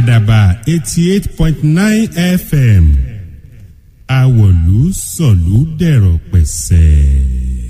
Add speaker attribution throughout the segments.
Speaker 1: àdàbà eighty eight point nine fm àwọ̀lú sọ̀lú dẹ̀rọ̀ pẹ̀sẹ̀.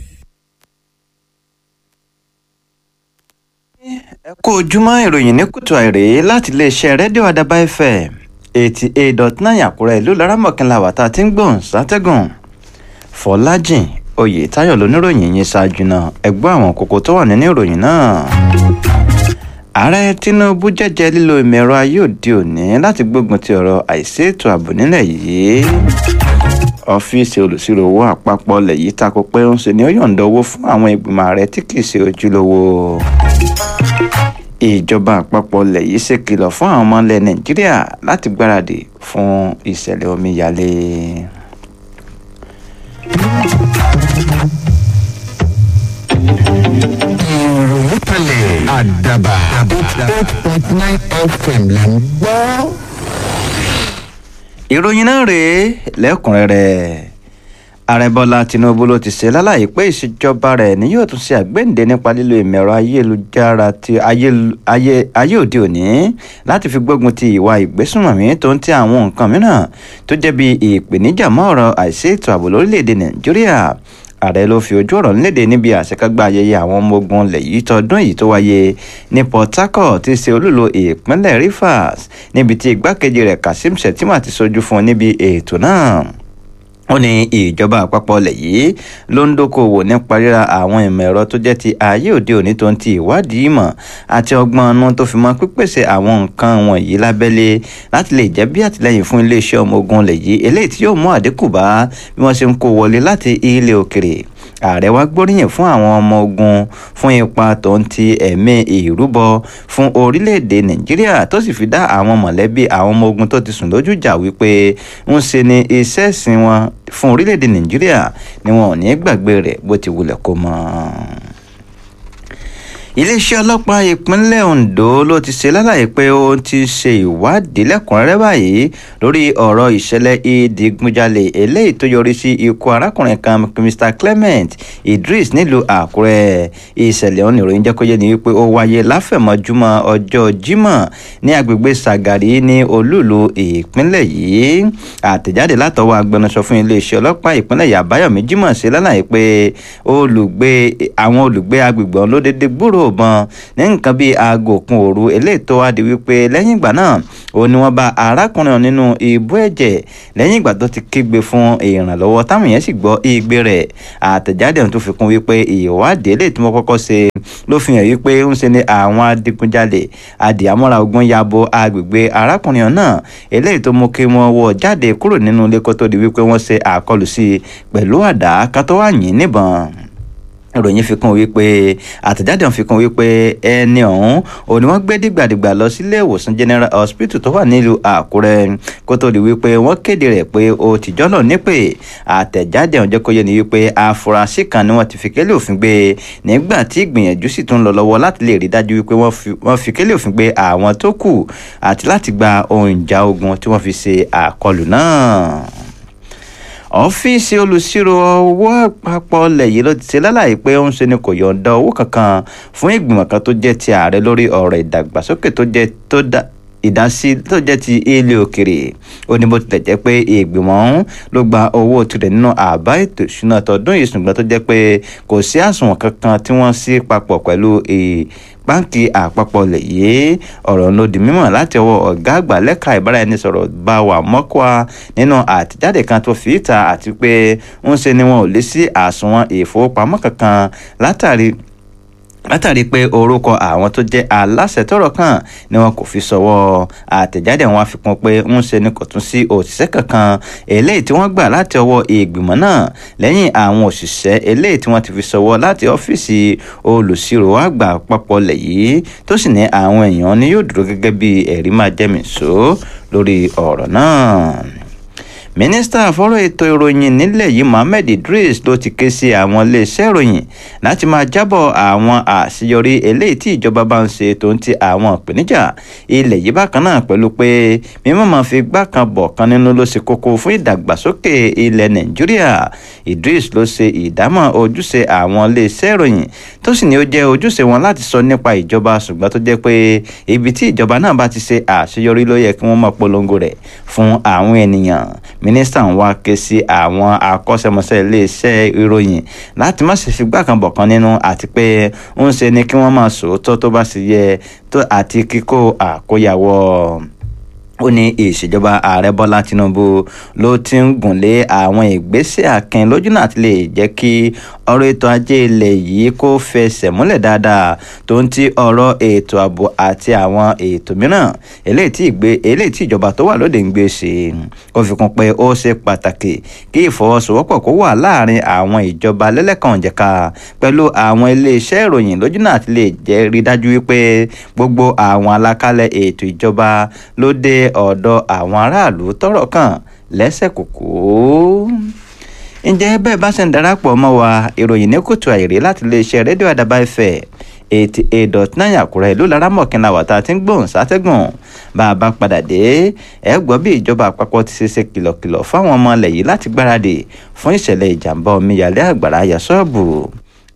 Speaker 2: ẹ kú ojúmọ́ ìròyìn ní kùtù àìrè láti iléeṣẹ́ rédíò àdàbà fm eighty eight dot nine àkúrẹ́ ìlú laramọ̀kìnlá wàtá tí ń gbọ̀n sátẹ́gùn fọlájìn oyè táyọ̀ lóníròyìn yìí ṣáájú náà ẹgbọ́n àwọn kókó tó wà nínú ìròyìn náà. ààrẹ tinubu jẹ́jẹ́ lílo ìmọ̀ ẹ̀rọ ayé òde òní láti gbógun ti ọ̀rọ̀ àìsí ètò ààbò nílẹ̀ yìí ọ́fíìsì olùsírò owó àpapọ̀ ilẹ̀ yìí tako pé ń ṣe ni ó yọ̀ǹda owó fún àwọn ìgbìmọ̀ ààrẹ tí kì í ṣe ojúlówó ìjọba àpapọ̀ ilẹ̀ yìí ṣèkìlọ̀ fún àwọn ọmọ ilẹ̀ nàìjíríà láti gbáradì fún ìṣẹ̀lẹ̀ omíyalé.
Speaker 3: ìròyìn kalẹ̀ àdàbà eight point nine fm là ń gbọ́.
Speaker 2: ìròyìn náà rèé lẹ́kùnrẹ́rẹ́ ààrẹ bọ́lá tinubu ló ti ṣe lálàyé pé ìṣèjọba rẹ̀ ni yóò tún ṣe àgbéǹde nípa lílo ìmọ̀ẹ̀rọ ayélujára ti ayé- ayé ayé òde òní láti fi gbógun ti ìwà ìgbésùnmọ̀mí tó ń ti àwọn nǹkan mìíràn tó jẹ́ bí ìpèníjà mọ́ ọ̀rọ̀ àìsí ètò ààbò lórílẹ̀‐èdè nàìjíríà ààrẹ ló fi ojú ọ̀rọ̀ nílédè níbi àṣekágbá ayẹyẹ àwọn ọmọ ogun ilẹ̀ yìí tọdún yìí tó wáyé ní port harcourt tí í ṣe olúlo ìpínlẹ̀ rivers níbi tí igbákejì rẹ̀ kazeem shettima ti sojú fún un níbi ètò náà ó ní ìjọba àpapọ̀ ilẹ̀ yìí ló ń dókòwò nípa ríra àwọn ìmọ̀ ẹ̀rọ tó jẹ́ ti ayé òde òní tó ń ti ìwádìí ìmọ̀ àti ọgbọ́n ọ̀nà tó fi mọ́ pípèsè àwọn nǹkan wọ̀nyí lábẹ́lé láti lè jẹ́ bí àtìlẹ́yìn fún iléeṣẹ́ ọmọ ogun ilẹ̀ yìí eléyìí tí yóò mú àdínkù bá bí wọ́n ṣe ń kó wọlé láti ilé òkèrè ààrẹ wa gbóríyìn fún àwọn ọmọ ogun fún ipa tó ń ti ẹ̀mí ìrúbọ fún orílẹ̀-èdè nàìjíríà tó sì fi dá àwọn mọ̀lẹ́bí àwọn ọmọ ogun tó ti sùn lójú jà wípé ń ṣe ni iṣẹ́ ìsìn wọn fún orílẹ̀-èdè nàìjíríà ni wọn ò ní gbàgbé rẹ̀ bó ti wulẹ̀ kó mọ́ iléeṣẹ́ ọlọ́pàá ìpínlẹ̀ ondo ló ti ṣe lálàyé pé ó ti ṣe ìwádìí lẹ́kùnrẹ́rẹ́ báyìí lórí ọ̀rọ̀ ìṣẹ̀lẹ̀ ìdígunjalè eléyìí tó yọrí sí ikú arákùnrin kan mr clement idris nílùú àkúrẹ́ ìṣẹ̀lẹ̀ ọ̀hún ìròyìn jẹ́ kó yé ni wípé ó wáyé láfẹ̀mọ́júmọ́ ọjọ́ jímọ̀ ní agbègbè sagari ní olúùlú ìpínlẹ̀ yìí àtẹ̀jáde látọwọ́ agbẹnusọ fún iléeṣẹ́ ọlọ́pàá ìpínlẹ̀ yàbáyọ̀mí jímọ̀ ṣe lálàyé pé olùgbé àwọn olùgbé agbègbè ọ̀hún ló dédé gbúrò ìbọn ní nǹkan bíi aago kan òru eléyìí tó wá di wípé lẹ́yìn ìgbà náà ó ní wọ́n bá arákùnrin ọ̀hún nínú ibú ẹ̀jẹ̀ lẹ́yìn ìgbà tó ti kígbe fún ìrànlọ́wọ́ táwọn yẹn sì gbọ́ igbe rẹ̀ àtẹ̀jáde ọ̀hún tó fi kún wípé ìwádìí eléyìí tí wọ́n kọ́kọ́ ṣe ló fi hàn wípé ń ṣe ni àwọn adigunjalè adìyàmọ́ra ogun ya bo agbègbè arákùnrin ọ̀hún náà eléyìí tó mú kí wọ́n wọ́ jáde kúrò nínú ilé kó tó di wípé wọ́n ṣe àkọlù sí i pẹ̀lú àdá ká tó wà yín níbọn ìròyìn fi kún wípé àtẹ̀jáde ọ̀hún fi kún wípé ẹni ọ̀hún ò ní wọ́n gbé dìgbàdìgbà lọ sílé ìwòsàn general hospital tó wà nílùú àkúrẹ́ kó tó di wípé wọ́n kéde rẹ̀ pé ó ti jọ́nà nípè àtẹ̀jáde ọ̀hún jẹ́ kó yé ni wípé afurasí kan ni wọ́n ti fi kélé òfin gbé nígbà tí ìgbìyànjú sì tún lọ lọ́wọ́ láti lè rí dájú wípé wọ́n fi kélé òfin gbé àwọn tó kù àti láti gba ohun ìjà ogun tí wọ́n fi ṣe àkọlù náà ọ́fíìsì olùṣírò owó àpapọ̀ ilẹ̀ yìí ló ti ṣe lálàyé pé ó ń ṣe ni kò yọ̀ǹda owó kankan fún ìgbìmọ̀ kan tó jẹ́ ti ààrẹ lórí ọ̀rọ̀ ìdàgbàsókè tó jẹ́ tó dá ìdásí tó jẹ́ ti ilé òkèrè ó ní bó tilẹ̀ jẹ́ pé ìgbìmọ̀ ọ̀hún ló gba owó tirẹ̀ nínú àbá ètò ìṣúná tọdún yìí ṣùgbọ́n tó jẹ́ pé kò sí àsùnwọ̀n kankan tí wọ́n sí papọ̀ pẹ̀lú báńkì àpapọ̀ lè yé ọ̀rọ̀ ló di mímọ̀ láti ọwọ́ ọ̀gá àgbà lẹ́ka ìbáraẹnisọ̀rọ̀ bá wà mọ́kọ́á nínú àtẹ̀jáde kan tó fi ìta àti pé ń ṣe ni wọn ò lè sí àsùnwọ̀n ìfowópamọ́ kankan látàrí látàrí pé orúkọ àwọn tó jẹ́ aláṣẹ tọ́rọ̀ kàn ni wọn kò fi sọwọ́ àtẹ̀jáde wọn àfikún pé ń ṣe ni kò tún sí òṣìṣẹ́ kankan eléyìí tí wọ́n gbà láti ọwọ́ ìgbìmọ̀ náà lẹ́yìn àwọn òṣìṣẹ́ eléyìí tí wọ́n ti fi sọwọ́ láti ọ́fíìsì olùṣirò àgbà àpapọ̀ lẹ̀ yìí tó sì ní àwọn èèyàn ni yóò dúró gẹ́gẹ́ bí ẹ̀rí máa jẹ́mìísó lórí ọ̀rọ̀ náà mínísítà fọ́rọ̀ ètò ìròyìn nílẹ̀ yìí mohammed idris ló ti ké sí àwọn iléeṣẹ́ ìròyìn láti máa jábọ̀ àwọn àṣeyọrí eléyìí tí ìjọba bá ń ṣe tó ń ti àwọn ìpèníjà ilẹ̀ yìí bákan náà pẹ̀lú pé mímọ́ máa fi gbá kan bọ̀ kan nínú ló ṣe kókó fún ìdàgbàsókè ilẹ̀ nàìjíríà idris ló ṣe ìdámọ̀ ojúṣe àwọn iléeṣẹ́ ìròyìn tó sì ní ó jẹ́ ojúṣe wọn láti sọ nípa ìjọba ṣùgbọ́n tó jẹ́ pé ibi tí ìjọba náà bá ti ṣe àṣeyọrí ló yẹ kí wọ́n máa polongo rẹ̀ fún àwọn ènìyàn mínísítà ń wá ké sí àwọn akọ́ṣẹ́mọṣẹ́ iléeṣẹ́ ìròyìn láti má ṣe fi gbá kan bọ̀ kan nínú àti pé ń ṣe ni kí wọ́n máa sòótọ́ tó bá sì yẹ àti kíkó àkóyawọ́ ó ní ìṣèjọba ààrẹ bọ́lá tinubu ló ti ń gùn lé àwọn ìgbésẹ̀ akin lójú náà ti lè jẹ́ kí ọ̀rọ̀ ètò ajé ilẹ̀ yìí kó fẹsẹ̀ múlẹ̀ dáadáa tó ń ti ọ̀rọ̀ ètò ààbò àti àwọn ètò mìíràn eléyìí tí ìgbé eléyìí tí ìjọba tó wà lóde ń gbé ṣe ó fi kún pé ó ṣe pàtàkì kí ìfọwọ́sowọ́pọ̀ kó wà láàrin àwọn ìjọba lẹ́lẹ́kànjẹ̀ka pẹ̀lú àwọn iléeṣẹ́ ìròyìn lójú náà ti lè jẹ́ rí dájú wípé gbogbo àwọn alákálẹ̀ ètò ìjọba ló dé ọ̀dọ̀ àwọn aráàlú tọ́rọ̀ kàn lẹ́sẹ̀ kòkó ǹjẹ́ bẹ́ẹ̀ bá ṣe ń darapọ̀ mọ́ wa ìròyìn ní kùtù àìrí láti iléeṣẹ́ rédíò àdàbà ẹ̀fẹ̀ eighty eight dot nine àkúrẹ́ ìlú laramọ̀kìnlá wàtá tí ń gbóhùn sátẹ́gùn bá a bá padà dé ẹ gbọ́ bí ìjọba àpapọ̀ ti ṣe ṣe kìlọ̀kìlọ̀ fáwọn ọmọ ilẹ̀ yìí láti gbáradì fún ìṣẹ̀lẹ̀ ìjàmbá omíyalé àgbàrá yà ṣọ́ọ̀bù